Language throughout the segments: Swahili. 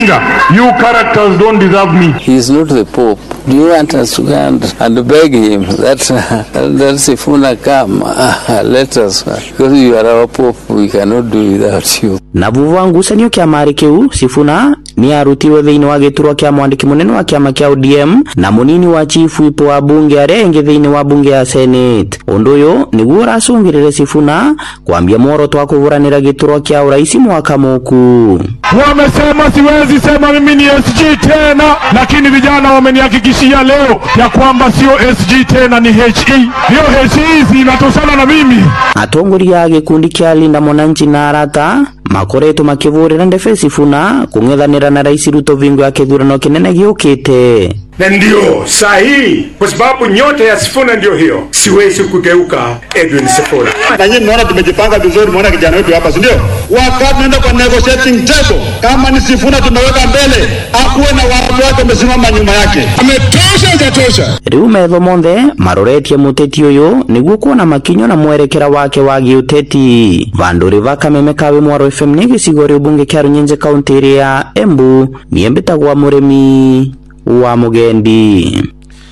You characters don't deserve me. He is not the Pope. Do you want us to go and, and beg him that that Sifuna come, let us, because you are our Pope, we cannot do without you. na vuva ngucanio kĩama kĩu sifuna nĩ arutirwe thĩinĩ wa gĩturwa kĩa mwandĩki mũnene wa kĩama kĩa ODM na mũnini wa chief whip wa bunge arĩa engĩ thĩinĩ wa bunge ya senate ũndũ ũyũ nĩguo ũracũngĩrĩre sifuna kwambia mworoto wa kũhũranĩra gĩturwa kĩa ũraisi mwaka mũku Wamesema siwezi sema mimi ni SG tena, lakini vijana wamenihakikishia leo ya kwamba sio SG tena, ni HE. Hiyo HE zinatosana na mimi. atongoria a gĩkundi kĩa linda mwananchi na arata makoretwo makĩvũrĩra ndebe sifuna kũng'ethanĩra na rais ruto vingo ya kĩthurano kĩnene gĩũkĩte na ndio saa hii, kwa sababu nyota ya Sifuna ndio hiyo, siwezi kugeuka Edwin Sifuna. na nyinyi mnaona tumejipanga vizuri, mnaona kijana wetu hapa, si ndio? Wakati tunaenda kwa negotiating table, kama ni Sifuna tumeweka mbele, akuwe na watu wake wamesimama nyuma yake. Ametosha, hajatosha? rĩu metho monthe maroretie mũteti ũyũ nĩguo kuona makinyo na mwerekera wake wa gĩũteti vandũ rĩva kameme kawe mwaro fm nĩ gĩcigo rĩa ũmbunge kĩa rũnyenje kaũntĩ ĩrĩa ya embu niĩ mbĩtagwa mũrĩmi wa mũgendi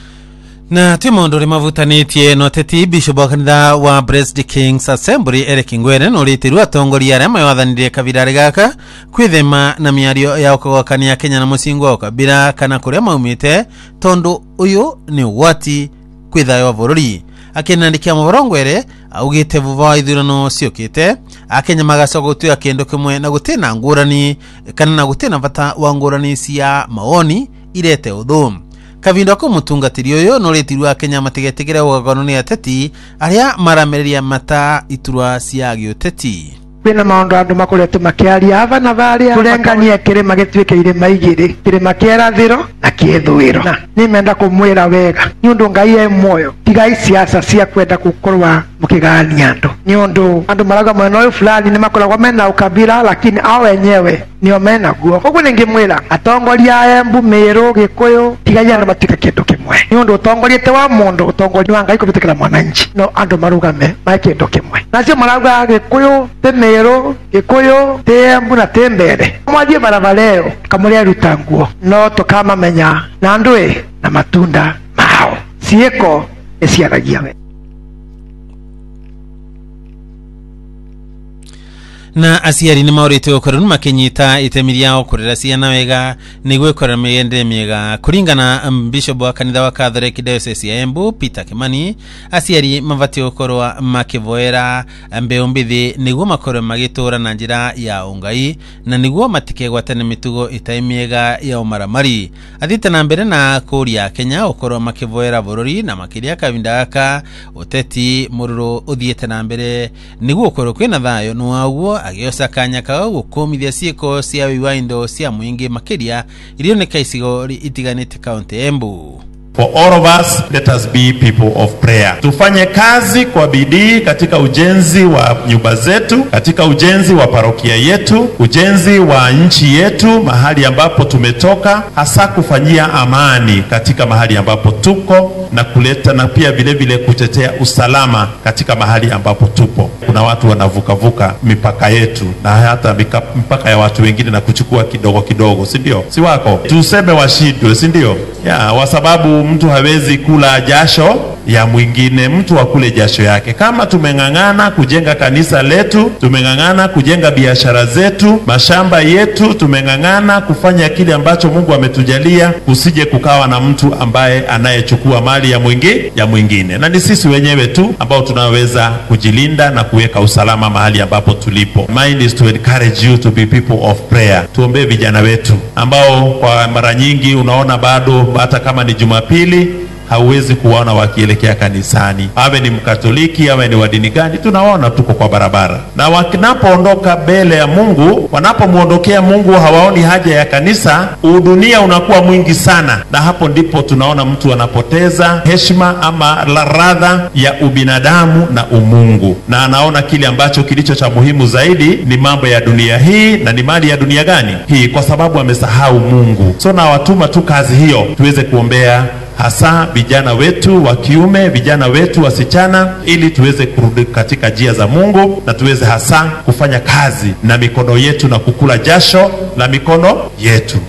na twi maundu ri mavutanitie no teti bishop wa kanitha wa Blessed Kings Assembly Eric Ngwere no ritiru atongoria aria maywathanirie kavirari gaka kwithema na miario ya ukagwakania Kenya na mucingo wa ukabira kana kuria maumite tondu uyu ni ugwati kwi thayo wa bururi akinandikia mohoro ngwere augite vuva wa ithurano ciukite akenya magacoka gutuika kindu kimwe na gutina ngurani kana na gutina bata wa ngurani cia mawoni irete uthu kavinda ko mutungatiri uyu no ritirwa akenya matigetigire ugagano ni ateti aria maramereria mata iturwa cia giuteti kwina maundu andu makoretwo makiaria ava na varia turenganie kirima gituike irima igiri kirima kia irathiro na kia ithwiro na nimenda kumwira wega ni undu ngai e muoyo tigai siasa cia kwenda gukorwa mukigania andu ni undu andu marauga mwena uyu fulani ni makoragwo mena ukabira lakini ao wenyewe nio menaguo koguo ningimwira atongoria a embu miru gikuyu tigai andu matuike kindu kimwe ni undu utongoria ti wa mundu utongoria wa ngai kuvitukira mwananchi no andu marugame mae kindu kimwe nacio marauga gikuyu ti miru gikuyu ti embu na ti mbere mwathie barabara iyo kamuria ruta nguo no tukamamenya na ndwi na matunda mao ciiko iciaragia we na aciari nä maårä gå makinyita itemi riao kå rera ciana wega nä guo ikorera mä miega kũringana um, bishop wa kanitha wa catholic diocese ya embu peter kimani aciari mabatiĩ gũkorwo makĩvoera mbeũ mbithi nĩguo makorwo magĩtũũra na njĩra ya ũngai na nĩguo matikegwatane mĩtugo ĩtarĩ mĩega ya ũmaramari athiĩte na mbere na kũria kenya gũkorwo makĩvoera bũrũri na makĩria kavinda gaka ũteti mũrũrũ ũthiĩte na mbere nĩguo ũkorwo kwĩna thayũ nĩ waguo agĩoca kanya kao gũkũmithia ciĩko cia wĩi wa indo cia mũingĩ makĩria irioneka icigo itiganĩte kaũntĩ embu For all of us, let us be people of prayer. Tufanye kazi kwa bidii katika ujenzi wa nyumba zetu, katika ujenzi wa parokia yetu, ujenzi wa nchi yetu, mahali ambapo tumetoka, hasa kufanyia amani katika mahali ambapo tuko na kuleta na pia vile vile kutetea usalama katika mahali ambapo tupo. Kuna watu wanavukavuka mipaka yetu na hata mika, mpaka ya watu wengine na kuchukua kidogo kidogo, si ndio? Si wako tuseme washindwe, si ndio? Ya, kwa sababu mtu hawezi kula jasho ya mwingine, mtu akule jasho yake. Kama tumeng'ang'ana kujenga kanisa letu, tumeng'ang'ana kujenga biashara zetu, mashamba yetu, tumeng'ang'ana kufanya kile ambacho Mungu ametujalia, kusije kukawa na mtu ambaye anayechukua mali ya mwingine ya mwingine, na ni sisi wenyewe tu ambao tunaweza kujilinda na kuweka usalama mahali ambapo tulipo. Mine is to encourage you to be people of prayer. Tuombee vijana wetu ambao kwa mara nyingi unaona bado hata kama ni Jumapili hauwezi kuwaona wakielekea kanisani, awe ni Mkatoliki awe ni wa dini gani, tunaona tuko kwa barabara, na wanapoondoka mbele ya Mungu, wanapomwondokea Mungu hawaoni haja ya kanisa, udunia unakuwa mwingi sana, na hapo ndipo tunaona mtu anapoteza heshima ama la radha ya ubinadamu na umungu, na anaona kile ambacho kilicho cha muhimu zaidi ni mambo ya dunia hii, na ni mali ya dunia gani hii, kwa sababu amesahau Mungu. So nawatuma tu kazi hiyo tuweze kuombea hasa vijana wetu wa kiume, vijana wetu wasichana, ili tuweze kurudi katika njia za Mungu na tuweze hasa kufanya kazi na mikono yetu na kukula jasho la mikono yetu.